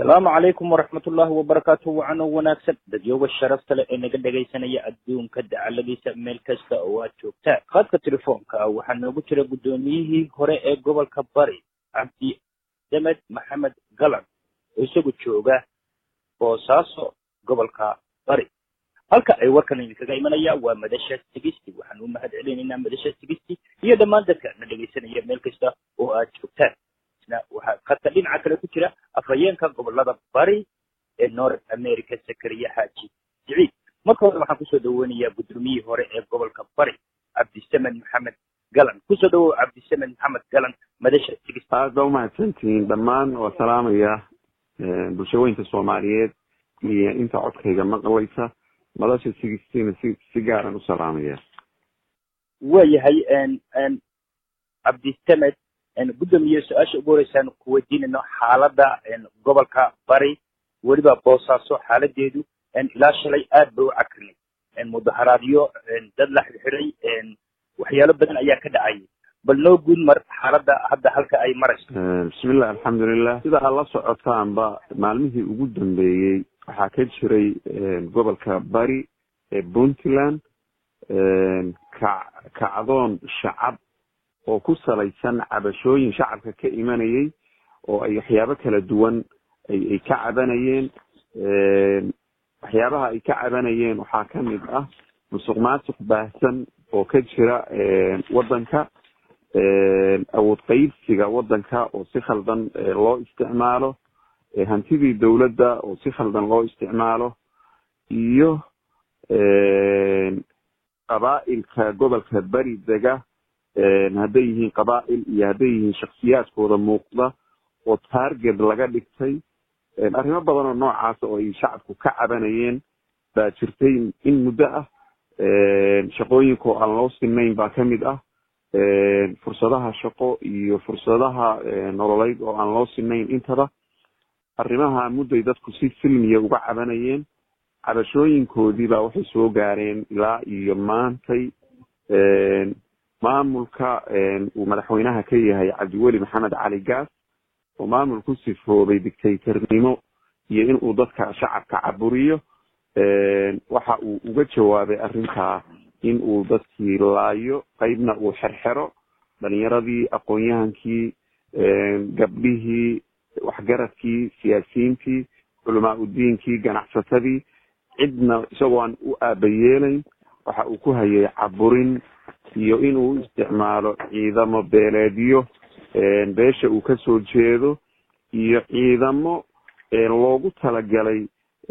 asalaamu calaykum waraxmat ullahi wabarakaatu wacan oo wanaagsan dadyoga sharafta leh ee naga dhegaysanaya adduunka dacaladiisa meel kasta oo aad joogtaan khadka telefoonka ah waxaa noogu jira guddoomiyihii hore ee gobolka bari cabdi demed maxamed galan oo isagu jooga boosaaso gobolka bari halka ay warkan idinkaga imanaya waa madasha sigisti waxaan u mahad celinaynaa madasha sigisti iyo dhammaan dadka na dhegaysanaya meel kasta oo aad joogtaan waxaa khadka dhinaca kale ku jira afhayeenka gobolada bari ee north america sakariya xaaji siciid marka hore waxaan kusoo dhaweynayaa guddoomiyihii hore ee gobolka bari cabdisamed maxamed galan kusoo dhawow cabdisamed maxamed galan madasha sigist aad baa umahadsantihiin dhammaan waa salaamaya bulshaweynta soomaaliyeed iyo inta codkayga maqlaysa madasha sigistina si si gaaran u salaamaya waayahay cabdisamed guddoomiye su-aasha ugu horeysaan ku weydiinayno xaaladda gobolka bari weliba boosaaso xaaladeedu ilaa shalay aad bay u cakrinay mudaharaadyo dad la xirxiray waxyaalo badan ayaa ka dhacayay bal noo guud mar xaaladda hadda halka ay marayso bismillah alxamdulilah sida aad la socotaanba maalmihii ugu dambeeyey waxaa ka jiray gobolka bari ee puntland ka kacdoon shacab oo ku salaysan cabashooyin shacabka ka imanayay oo ay waxyaabo kala duwan ay ka cabanayeen waxyaabaha ay ka cabanayeen waxaa kamid ah musuq maasuq baahsan oo ka jira waddanka awood qaybsiga waddanka oo si khaldan loo isticmaalo hantidii dowladda oo si khaldan loo isticmaalo iyo qabaa'ilka gobolka beri dega hadday yihiin qabaa'il iyo hadday yihiin shaksiyaadkooda muuqda oo target laga dhigtay arrimo badan oo noocaasa oo ay shacabku ka cabanayeen baa jirtay in muddo ah shaqooyinka oo aan loo sinayn baa kamid ah fursadaha shaqo iyo fursadaha nololeyd oo aan loo sinayn intaba arrimaha mudday dadku si silmiya uga cabanayeen cabashooyinkoodii baa waxay soo gaareen ilaa iyo maantay maamulka uu madaxweynaha ka yahay cabdiweli maxamed cali gaas oo maamul ku sifoobay dictatornimo iyo in uu dadka shacabka caburiyo waxa uu uga jawaabay arrintaa in uu dadkii laayo qeybna uu xerxero dhalinyaradii aqoon-yahankii gabdhihii waxgaradkii siyaasiyiintii culamaa udiinkii ganacsatadii cidna isagoo aan u aabayeelayn waxa uu ku hayay caburin iyo inuu u isticmaalo ciidamo beeleedyo beesha uu kasoo jeedo iyo ciidamo loogu talagalay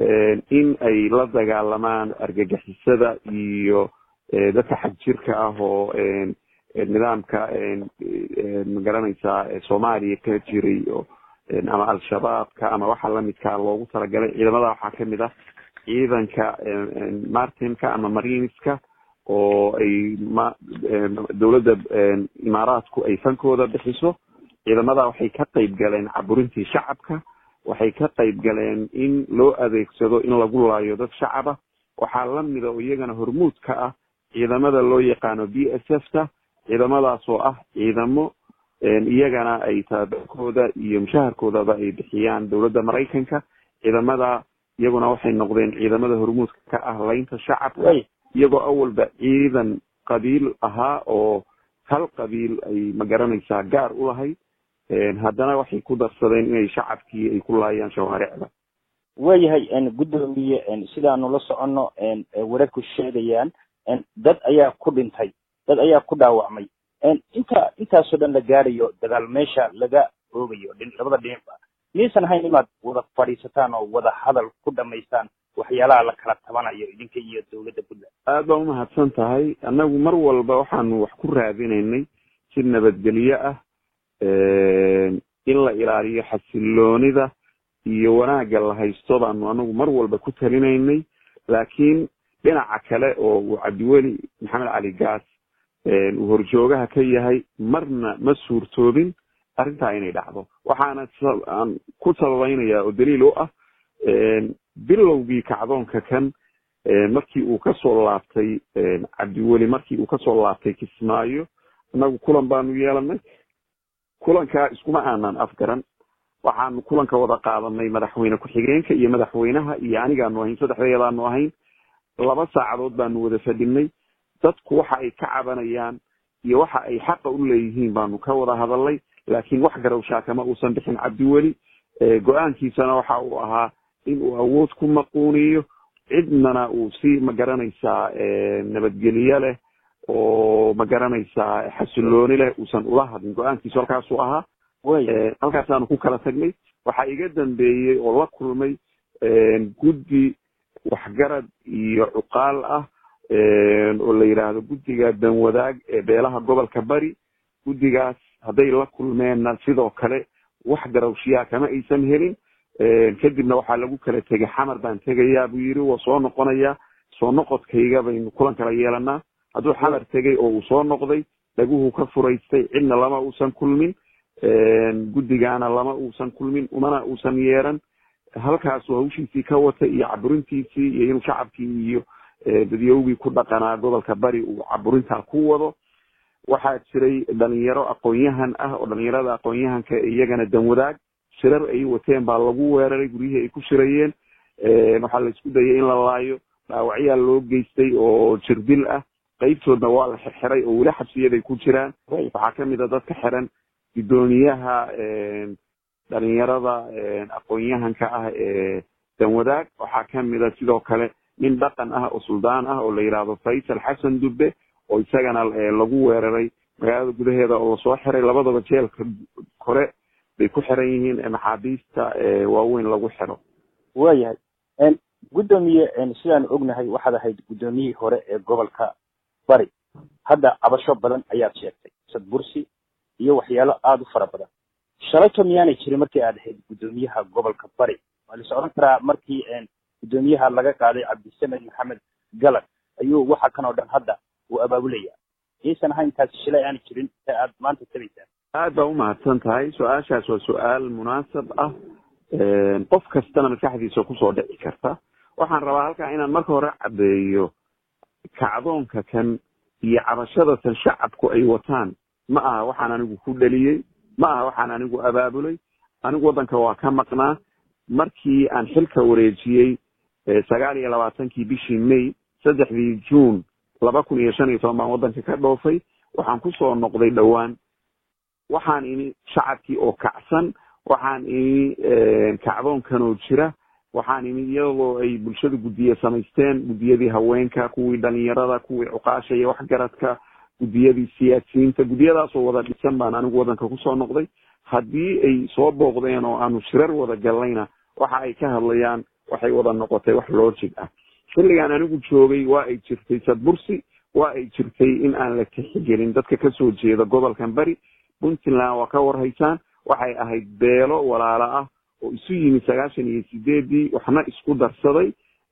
in ay la dagaalamaan argagixisada iyo dadka xagjirka ah oo nidaamka magaranaysaa soomaaliya ka jiray o ama al-shabaabka ama waxa lamidkaa loogu talagalay ciidamada waxaa kamid ah ciidanka martinka ama marineska oo ay ma dowladda imaaraadku ay fankooda bixiso ciidamada waxay ka qayb galeen caburintii shacabka waxay ka qayb galeen in loo adeegsado in lagu laayo dad shacaba waxaa lamida oo iyagana hormuud ka ah ciidamada loo yaqaano b s f ta ciidamadaas oo ah ciidamo iyagana ay tababarkooda iyo mushaharkoodaba ay bixiyaan dowladda maraykanka ciidamada iyaguna waxay noqdeen ciidamada hormuudka ka ah laynta shacabka iyagoo awalba ciidan qabiil ahaa oo hal qabiil ay magaranaysaa gaar u lahayd haddana waxay ku darsadeen inay shacabkii ay ku laayaan shawaaricda waayahay guddoomiye sidaanu la soconno wararku sheegayaan dad ayaa ku dhintay dad ayaa ku dhaawacmay inta intaasoo dhan la gaarayo dagaal meesha laga oogayo labada dhinacba miyaysan ahayn inaad wada fadhiisataan oo wada hadal ku dhamaystaan waxyaalaha la kala tabanayo idinka iyo dowladda puntland aad baa umahadsan tahay annagu mar walba waxaanu wax ku raadinaynay si nabadgelyo ah in la ilaaliyo xasiloonida iyo wanaagga la haysto baanu anagu mar walba ku talinaynay laakiin dhinaca kale oo uu cabdiweli maxamed cali gaas uu horjoogaha ka yahay marna ma suurtoobin arrintaa inay dhacdo waxaana aan ku sababeynaya oo daliil u ah bilowgii kacdoonka kan markii uu kasoo laabtay cabdiweli markii uu kasoo laabtay kismaayo annagu kulan baanu yeelanay kulankaa iskuma aanan afgaran waxaanu kulanka wada qaadanay madaxweyne ku-xigeenka iyo madaxweynaha iyo anigaanu ahayn saddexdeedaanu ahayn laba saacadood baanu wada fadhinay dadku waxa ay ka cabanayaan iyo waxa ay xaqa u leeyihiin baanu ka wada hadalnay laakiin wax garowshaa kama uusan bixin cabdiweli go-aankiisana waxa uu ahaa in uu awood ku maquuniyo cidnana uu si magaranaysaa nabadgelyo leh oo magaranaysaa xasilooni leh uusan ula hadlin go-aankiisu halkaasuu ahaa halkaasaanu ku kala tagnay waxaa iga dambeeyey oo la kulmay guddi waxgarad iyo cuqaal ah oo la yidhaahdo guddiga danwadaag ee beelaha gobolka bari guddigaas hadday la kulmeenna sidoo kale wax garawshiyaa kama aysan helin kadibna waxaa lagu kala tegay xamar baan tegayaa buu yidhi waa soo noqonayaa soo noqodkayga baynu kulan kala yeelanaa hadduu xamar tegay oo uu soo noqday dhaguhu ka furaystay cidna lama uusan kulmin guddigaana lama uusan kulmin umana uusan yeeran halkaasuu hawshiisii ka watay iyo caburintiisii iyo inuu shacabkii iyo dadyowgii ku dhaqanaa gobolka bari uu caburintaa ku wado waxaa jiray dhalinyaro aqoon-yahan ah oo dhalinyarada aqoon-yahanka iyagana danwadaag shirar ay wateen baa lagu weeraray guryihii ay ku shirayeen waxaa la isku dayay in la laayo dhaawacyaa loo geystay oo jirdil ah qeybtoodna waa la xirxiray oo weli xabsiyaday ku jiraan waxaa kamid a dadka xiran guddoomiyaha dhalinyarada aqoon-yahanka ah ee danwadaag waxaa kamid a sidoo kale nin dhaqan ah oo suldaan ah oo la yidhaahdo faysal xasan dubbe oo isagana lagu weeraray magaalada gudaheeda oo lasoo xiray labadaba jeelka kore bay ku xiran yihiin maxaabiista waaweyn lagu xiro waayahay guddoomiye sidaan ognahay waxaad ahayd guddoomiyihii hore ee gobolka bari hadda cabasho badan ayaad sheegtay sadbursi iyo waxyaalo aada u fara badan shalayto miyaanay jirin markii aad ahayd guddoomiyaha gobolka bari waa lais odhan karaa markii guddoomiyaha laga qaaday cabdisamed maxamed galag ayuu waxa kan oo dhan hadda uu abaabulaya iisan ahayn taasi shilay aanay jirin ee aad maanta tabaysaan aad baa umahadsan tahay su-aashaas waa su-aal munaasab ah qof kastana maskaxdiisa kusoo dhici karta waxaan rabaa halkaa inaan marka hore caddeeyo kacdoonka kan iyo cabashada tan shacabku ay wataan ma aha waxaan anigu ku dhaliyey ma aha waxaan anigu abaabulay anigu waddanka waa ka maqnaa markii aan xilka wareejiyey sagaal iyo labaatankii bishii may saddexdii juun laba kun iyo shan iyo toban baan waddanka ka dhoofay waxaan kusoo noqday dhowaan waxaan ini shacabkii oo kacsan waxaan ini kacdoonkanoo jira waxaan ini iyadoo ay bulshada guddiye samaysteen guddiyadii haweenka kuwii dhalinyarada kuwii cuqaasha iyo waxgaradka guddiyadii siyaasiyiinta guddiyadaasoo wada dhisan baan anigu waddanka kusoo noqday haddii ay soo booqdeen oo aanu shirar wada gallayna waxa ay ka hadlayaan waxay wada noqotay wax loojig ah xilligaan anigu joogay waa ay jirtay sadbursi waa ay jirtay in aan la tixigelin dadka kasoo jeeda gobolkan bari puntland waa ka warhaysaan waxay ahayd beelo walaalo ah oo isu yimid sagaashan iyo sideedii waxna isku darsaday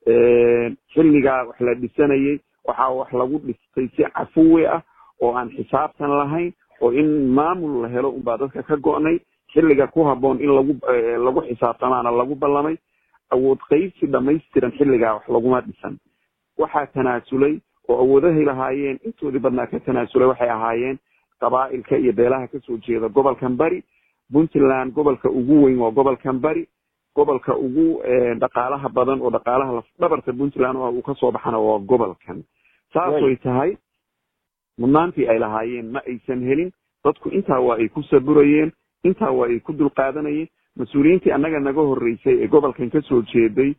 xilligaa wax la dhisanayay waxaa wax lagu dhistay si cafuwi ah oo aan xisaabtan lahayn oo in maamul la helo unbaa dadka ka go'nay xilliga ku habboon in lagu lagu xisaabtamaana lagu ballamay awood qaybsi dhamaystiran xilligaa wax laguma dhisan waxaa tanaasulay oo awoodahay lahaayeen intoodii badnaa ka tanaasulay waxay ahaayeen qabaa'ilka iyo beelaha kasoo jeeda gobolkan bari puntland gobolka ugu weyn waa gobolkan bari gobolka ugu dhaqaalaha badan oo dhaqaalaha lafdhabarta puntland uu kasoo baxana waa gobolkan saasay tahay mudnaantii ay lahaayeen ma aysan helin dadku intaa waa ay ku saburayeen intaa waa ay ku dulqaadanayeen mas-uuliyiintii annaga naga horreysay ee gobolkan kasoo jeeday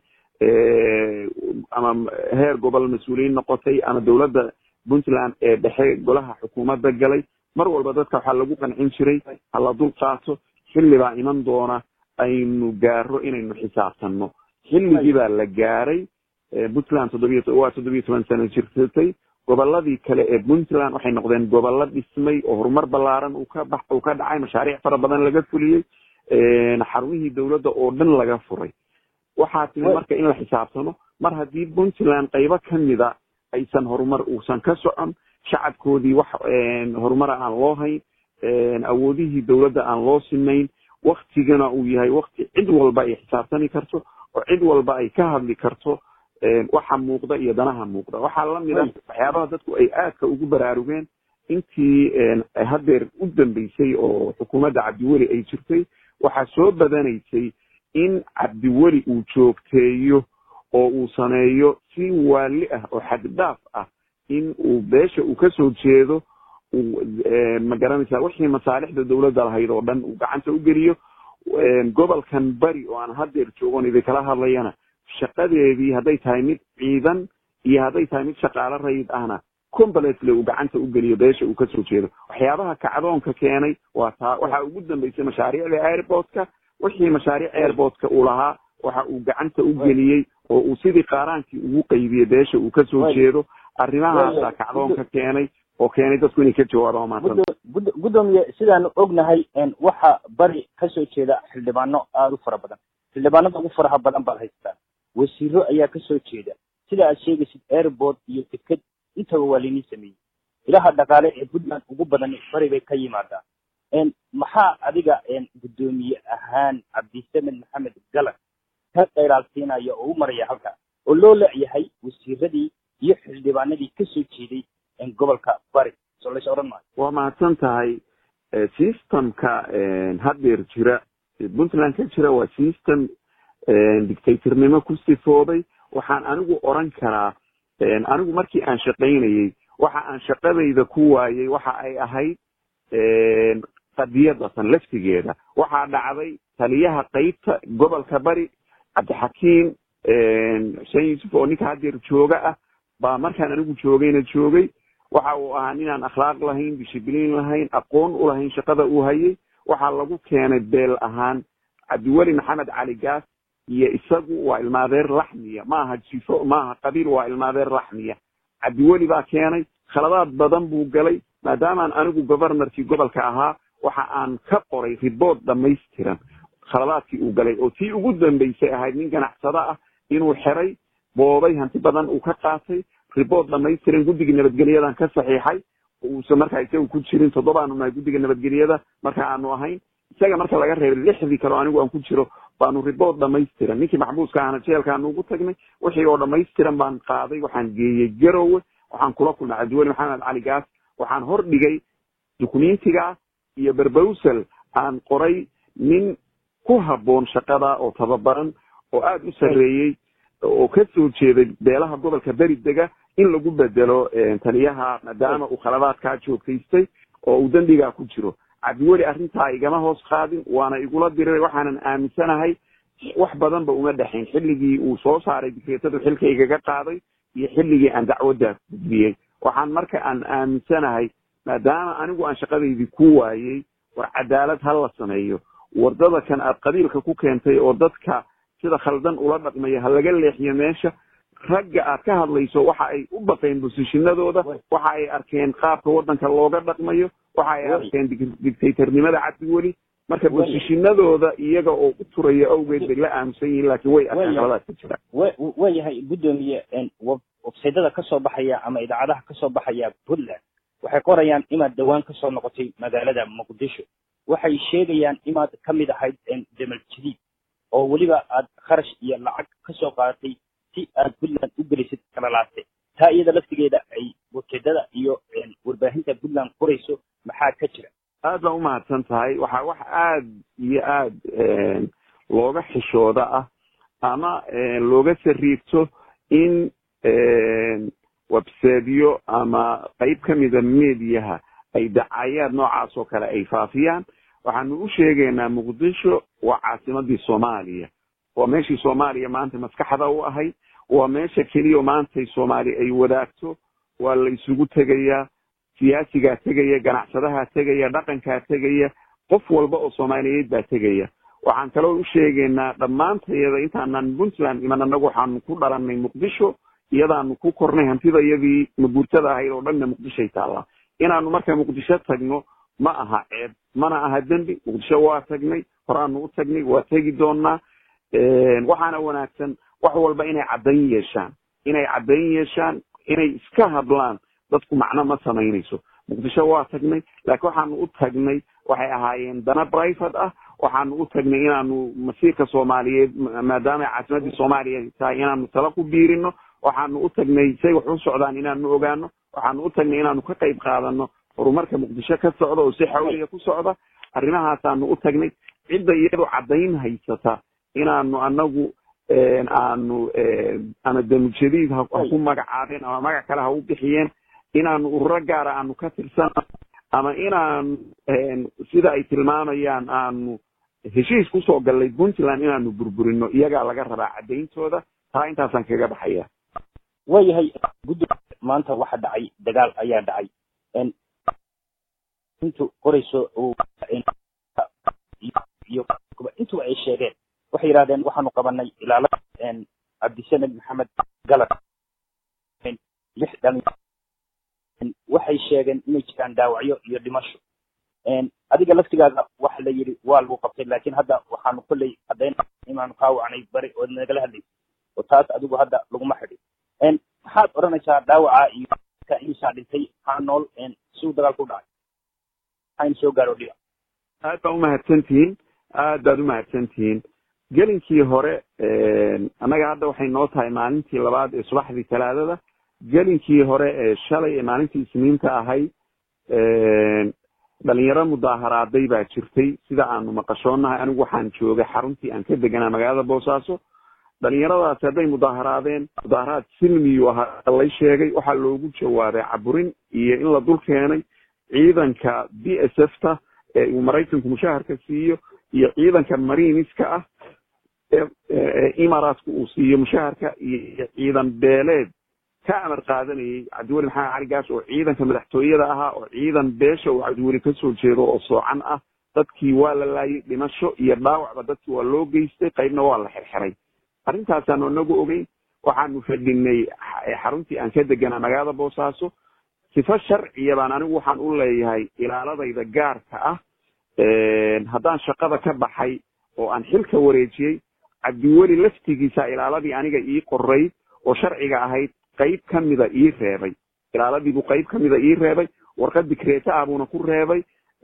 ama heer gobol mas-uuliyiin noqotay ama dowladda puntland ee dhexe golaha xukuumadda galay mar walba dadka waxaa lagu qancin jiray hala dul qaato xilli baa iman doona aynu gaaro inaynu xisaabtanno xilligii baa la gaaray puntland toddobiy waa toddobiyo toban sano jirtatay goboladii kale ee puntland waxay noqdeen gobollo dhismay oo horumar ballaaran uu ka bax uu ka dhacay mashaariic fara badan laga fuliyey xarumihii dowladda oo dhan laga furay waxaa timi marka in la xisaabtamo mar haddii puntland qaybo kamida aysan horumar uusan ka socon shacabkoodii wax horumara aan loo hayn awoodihii dowladda aan loo sinayn waktigana uu yahay wakti cid walba ay xisaabtami karto oo cid walba ay ka hadli karto waxa muuqda iyo danaha muuqda waxaa lamid ah waxyaabaha dadku ay aadka ugu baraarugeen intii haddeer u dambeysay oo xukuumadda cabdiweli ay jirtay waxaa soo badanaysay in cabdiweli uu joogteeyo oo uu sameeyo si waali ah oo xaddhaaf ah in uu beesha uu kasoo jeedo ma garanaysaa wixii masaalixda dawladda lahayd oo dhan uu gacanta u geliyo gobolkan bari oo aan hadeer joogon idinkala hadlayana shaqadeedii hadday tahay mid ciidan iyo hadday tahay mid shaqaalo rayid ahna completely uu gacanta u geliyo beesha uu kasoo jeedo waxyaabaha kacdoonka keenay waa taa waxaa ugu dambeysay mashaariicda airportka wixii mashaariic airportka uu lahaa waxa uu gacanta u geliyey oo uu sidii qaaraankii ugu qaybiyey beesha uu kasoo jeedo arrimahaasaa kacdoonka keenay oo keenay dadku inay ka jawaabaan maanta gudoomiye sidaanu ognahay waxa bari kasoo jeeda xildhibaano aada u fara badan xildhibaanada ugu faraha badan baad haystaa wasiiro ayaa kasoo jeeda sida aad sheegaysid airport iyo deked intaba waa lainii sameeyey ilaha dhaqaale ee puntland ugu badan bari bay ka yimaadaa maxaa adiga guddoomiye ahaan cabdisamed maxamed galan ka qaylaalsiinaya oo u maraya halka oo loo leeyahay wasiiradii iyo xildhibaanadii kasoo jeeday gobolka bari soo lays odhan maayo waa mahadsan tahay systemka haddeer jira puntland ka jira waa system dictatornimo ku sifooday waxaan anigu oran karaa anigu markii aan shaqaynayey waxa aan shaqadayda ku waayey waxa ay ahayd qadiyadasan laftigeeda waxaa dhacday taliyaha qeybta gobolka bari cabdixakiim xuseen yuusuf oo ninka haddeer jooga ah baa markaan anigu joogayna joogay waxa uu ahaa ninaan akhlaaq lahayn dishibliin lahayn aqoon u lahayn shaqada uu hayay waxaa lagu keenay beel ahaan cabdiweli maxamed cali gaas iyo isagu waa ilmaadeer laxmiya maaha jifo maaha qabiil waa ilmaadeer laxmiya cabdiweli baa keenay khaladaad badan buu galay maadaamaan anigu governorkii gobolka ahaa waxa aan ka qoray riboort dhamaystiran khaladaadkii uu galay oo tii ugu dambeysay ahayd nin ganacsado ah inuu xeray boobay hanti badan uu ka qaatay riboort dhamaystiran guddiga nabadgelyadan ka saxiixay uusan markaa isaga ku jirin toddobaanu nahay guddiga nabadgelyada marka aanu ahayn isaga marka laga reebay lixdii kaleo anigu aan ku jiro baanu riboort dhamaystiran ninkii maxbuuska ahna jeelkaanu ugu tagnay wixii oo dhamaystiran baan qaaday waxaan geeyey garowe waxaan kula kulnay cabdiweli maxamed cali gaas waxaan hor dhigay dukumentiga iyo berbowsel aan qoray nin ku habboon shaqada oo tababaran oo aada u sarreeyey oo ka soo jeeday beelaha gobolka beri dega in lagu bedelo taliyaha maadaama uu khaladaadkaa joogtaystay oo uu dembigaa ku jiro cabdiweli arrintaa igama hoos qaadin waana igula diray waxaanan aaminsanahay wax badanba uma dhexayn xilligii uu soo saaray dikreetadu xilka igaga qaaday iyo xilligii aan dacwaddaa gudbiyey waxaan marka aan aaminsanahay maadaama anigu aan shaqadaydii ku waayey war cadaalad ha la sameeyo wardada kan aad qabiilka ku keentay oo dadka sida khaldan ula dhaqmaya ha laga leexiyo meesha ragga aad ka hadlayso waxa ay u baqeen bosishinadooda waxa ay arkeen qaabka waddanka looga dhaqmayo waxa ay arkeen dictatornimada cabdiweli marka bosishinadooda iyaga oo u turaya awgeed bay la aamusan yihiin laakiin way arkeen qaladaas ka jira wa yahay guddoomiye websaydada kasoo baxaya ama idaacadaha kasoo baxaya puntland waxay qorayaan inaad dhawaan kasoo noqotay magaalada muqdisho waxay sheegayaan inaad kamid ahayd demal jadiid oo weliba aad kharash iyo lacag kasoo qaadatay si aad puntland u gelisid kalalaate taa iyada laftigeeda ay websaydada iyo warbaahinta puntland qorayso maxaa ka jira aad baa umahadsan tahay waxaa wax aad iyo aad looga xishooda ah ama looga sariirto in webseedyo ama qeyb kamida mediaha ay dacayaad noocaas oo kale ay faafiyaan waxaanu u sheegaynaa muqdisho waa caasimadii soomaaliya waa meeshii soomaaliya maanta maskaxda u ahayd waa meesha keliya maantay soomaaliya ay wadaagto waa la isugu tegayaa siyaasigaa tegaya ganacsadahaa tegaya dhaqankaa tegaya qof walba oo soomaaliyeed baa tegaya waxaan kaloo u sheegaynaa dhammaantayada intaanan puntland iman anagu waxaanu ku dhalanay muqdisho iyadaanu ku kornay hantida iyadii maguurtada ahayd oo dhanna muqdishoay taallaa inaanu marka muqdisho tagno ma aha ceeb mana aha dembi muqdisho waa tagnay horaanu u tagnay waa tegi doonaa waxaana wanaagsan wax walba inay caddayn yeeshaan inay caddayn yeeshaan inay iska hadlaan dadku macno ma samaynayso muqdisho waa tagnay laakiin waxaanu u tagnay waxay ahaayeen dana private ah waxaanu u tagnay inaanu masiirka soomaaliyeed maadaama caasimadii soomaaliya tahay inaanu tala ku biirino waxaanu u tagnay say wax u socdaan inaanu ogaano waxaanu u tagnay inaanu ka qayb qaadano horumarka muqdisho ka socda oo si xawliya ku socda arrimahaasaanu u tagnay cidda iyadu caddayn haysata inaanu anagu aanu ama damujadiid ha ku magacaabeen ama magac kale ha u bixiyeen inaanu ururo gaara aanu ka tirsano ama inaanu sida ay tilmaamayaan aanu heshiis kusoo gallay puntland inaanu burburino iyagaa laga rabaa caddayntooda taa intaasaan kaga baxaya waayahay guddi maanta waxa dhacay dagaal ayaa dhacay intu qorayso iyo intuba ay sheegeen waxay yidhahdeen waxaanu qabanay ilaalada cabdisamed maxamed galad lix dhalin waxay sheegeen inay jiraan dhaawacyo iyo dhimasho adiga laftigaaga waxa la yidhi waa lagu qabtay laakiin hadda waxaanu kolley caddayn inaanu kaa wacnay bari oo nagala hadlaysa oo taas adigu hadda laguma xidhin maxaad odhanaysaa dhaawaca iyo ka imisaa dhintay maxaa nool si uu dagaalku u dhacay maxaynu soo gaaro dhiba aad baa umahadsantihiin aad baad umahadsantihiin gelinkii hore annaga hadda waxay noo tahay maalintii labaad ee subaxdii talaadada gelinkii hore ee shalay ee maalintii isniinta ahay dhalinyaro mudaaharaaday baa jirtay sida aanu maqashoonahay anigu waxaan joogay xaruntii aan ka deganaa magaalada boosaaso dhalinyaradaasi hadday mudaaharaadeen mudaaharaad silmiyu ahaa lay sheegay waxaa loogu jawaabay caburin iyo in la dul keenay ciidanka b s f ta ee uu maraykanku mushaharka siiyo iyo ciidanka mariniska ah ee imaaraatku uu siiyo mushaharka iyo ciidan beeleed ka amar qaadanayay cabdiweli maxamed cali gaas oo ciidanka madaxtooyada ahaa oo ciidan beesha uu cabdiweli kasoo jeedo oo soocan ah dadkii waa la laayay dhimasho iyo dhaawacba dadkii waa loo geystay qaybna waa la xirxiray arrintaasaanu inagu ogeyn waxaanu fadhinay xaruntii aan ka deganaa magaalada boosaaso sifo sharciya baan anigu waxaan u leeyahay ilaaladayda gaarka ah haddaan shaqada ka baxay oo aan xilka wareejiyey cabdiweli laftigiisa ilaaladii aniga ii qoray oo sharciga ahayd qayb ka mida ii reebay ilaaladiibuu qayb ka mida ii reebay warqad dikreeta ah buuna ku reebay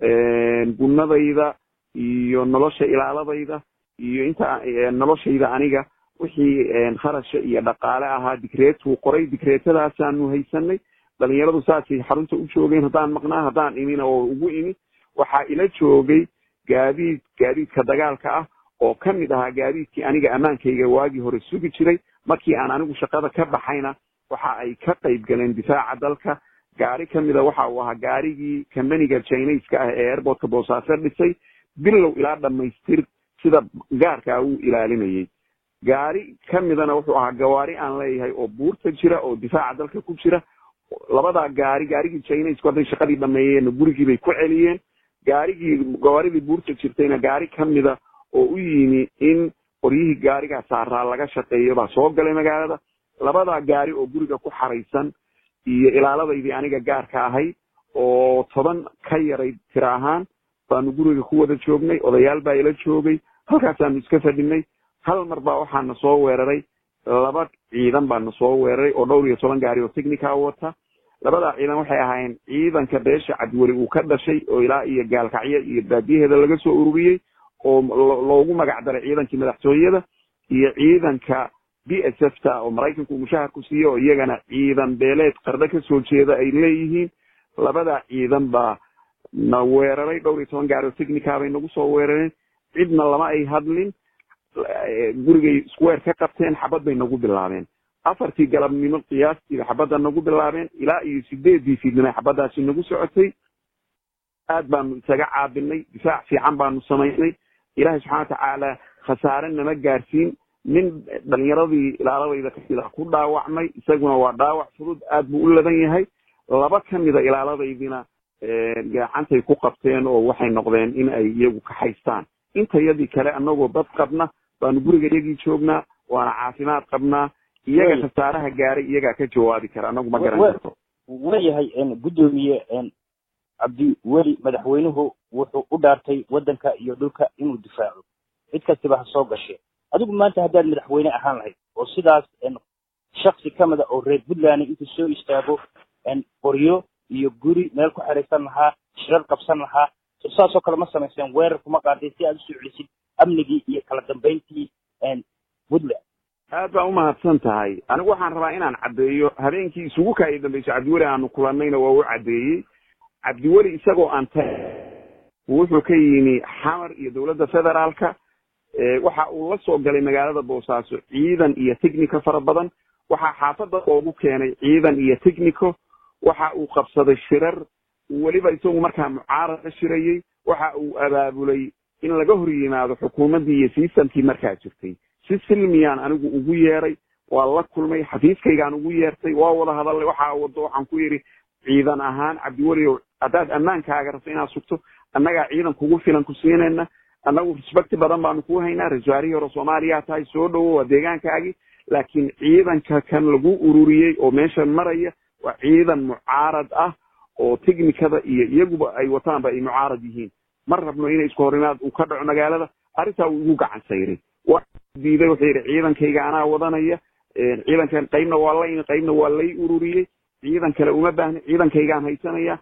gunadayda iyo nolosha ilaaladayda iyo inta noloshayda aniga wixii kharasha iyo dhaqaale ahaa dikreetuu qoray dikreetadaasaanu haysanay dhalinyaradu saasay xarunta u joogeen haddaan maqnaa haddaan imina oo ugu imi waxaa ila joogay gaadiid gaadiidka dagaalka ah oo ka mid ahaa gaadiidkii aniga ammaankayga waagii hore sugi jiray markii aan anigu shaqada ka baxayna waxa ay ka qayb galeen difaaca dalka gaari ka mida waxa uu ahaa gaarigii kambaniga chinaiska ah ee airportka boosaaso dhisay bilow ilaa dhamaystir sida gaarkaa uu ilaalinayay gaari ka midana wuxuu ahaa gawaari aan leeyahay oo buurta jira oo difaaca dalka ku jira labadaa gaari gaarigii chinaisku hadday shaqadii dhameeyeenna gurigii bay ku celiyeen gaarigii gawaaridii buurta jirtayna gaari ka mida oo u yimi in qoryihii gaarigaa saaraa laga shaqeeyo baa soo galay magaalada labadaa gaari oo guriga ku xaraysan iyo ilaaladaydii aniga gaarka ahay oo toban ka yaray tira ahaan baanu guriga ku wada joognay odayaal baa ila joogay halkaasaanu iska fadhinay hal mar baa waxaana soo weeraray laba ciidan baana soo weeraray oo dhowr iyo toban gaari oo technica wata labadaa ciidan waxay ahaayeen ciidanka beesha cabdiweli uu ka dhashay oo ilaa iyo gaalkacyo iyo baadiyaheeda laga soo ururiyey oo loogu magac daray ciidankii madaxtooyada iyo ciidanka b s f ta oo maraykanku mushahar ku siiye oo iyagana ciidan beeleed qardho kasoo jeeda ay leeyihiin labadaa ciidan baa na weeraray dhowr iyo toban gaari oo technica bay nagu soo weerareen cidna lama ay hadlin gurigay square ka qabteen xabad bay nagu bilaabeen afartii galabnimo qiyaastiiba xabadda nagu bilaabeen ilaa iyo sideedii fiidnimo xabaddaasi nagu socotay aad baanu isaga caabinay difaac fiican baanu samaynay ilaahay subxana watacaala khasaare nama gaarsiin nin dhalinyaradii ilaaladayda kamida ku dhaawacmay isaguna waa dhaawac fudud aad buu u ladan yahay laba kamida ilaaladaydina gacantay ku qabteen oo waxay noqdeen in ay iyagu ka haystaan intayadii kale anagoo dad qabna baanu guriga iyagii joognaa waana caafimaad qabnaa iyaga khasaaraha gaaray iyagaa ka jawaabi kara anagu ma garan karto waayahay guddoomiye cabdi weli madaxweynuhu wuxuu u dhaartay waddanka iyo dhulka inuu difaaco cid kastiba ha soo gashe adigu maanta haddaad madaxweyne ahaan lahayd oo sidaas shaksi ka mida oo reer puntland intuu soo istaago qoryo iyo guri meel ku xeraysan lahaa shirar qabsan lahaa saasoo kale ma samayseen weerar kuma qaadeen si aad usoo celisid amnigii iyo kala dambayntii puntland aad baa umahadsan tahay anigu waxaan rabaa inaan caddeeyo habeenkii isugu kaaya dambayso cabdiweli aanu kulannayna waa u caddeeyey cabdiweli isagoo aan ta wuxuu ka yimi xamar iyo dowladda federaalka waxa uu la soo galay magaalada boosaaso ciidan iyo technico fara badan waxaa xaafadda loogu keenay ciidan iyo technico waxa uu qabsaday shirar weliba isagu markaa mucaarad ka shirayey waxa uu abaabulay in laga hor yimaado xukuumaddii iyo sistamkii markaa jirtay si silmiyaan anigu ugu yeeray waa la kulmay xafiiskaygaan ugu yeertay waa wada hadalnay waxaa wado waxaan ku yidhi ciidan ahaan cabdiweliow haddaad ammaankaaga rabto inaad sugto annagaa ciidan kugu filan ku siinayna annagu respecti badan baanu kuu haynaa ra-iisul hore soomaaliyaa tahay soo dhowo waa deegaankaagii laakiin ciidanka kan lagu ururiyey oo meeshan maraya waa ciidan mucaarad ah oo technikada iyo iyaguba ay wataanba ay mucaarad yihiin ma rabno inay isku horimaad uu ka dhaco magaalada arrintaa uu igu gacan sayray waa diiday wuxuu yidhi ciidankayga anaa wadanaya ciidankan qaybna waa la imi qaybna waa lay ururiyey ciidan kale uma baahna ciidankaygaan haysanaya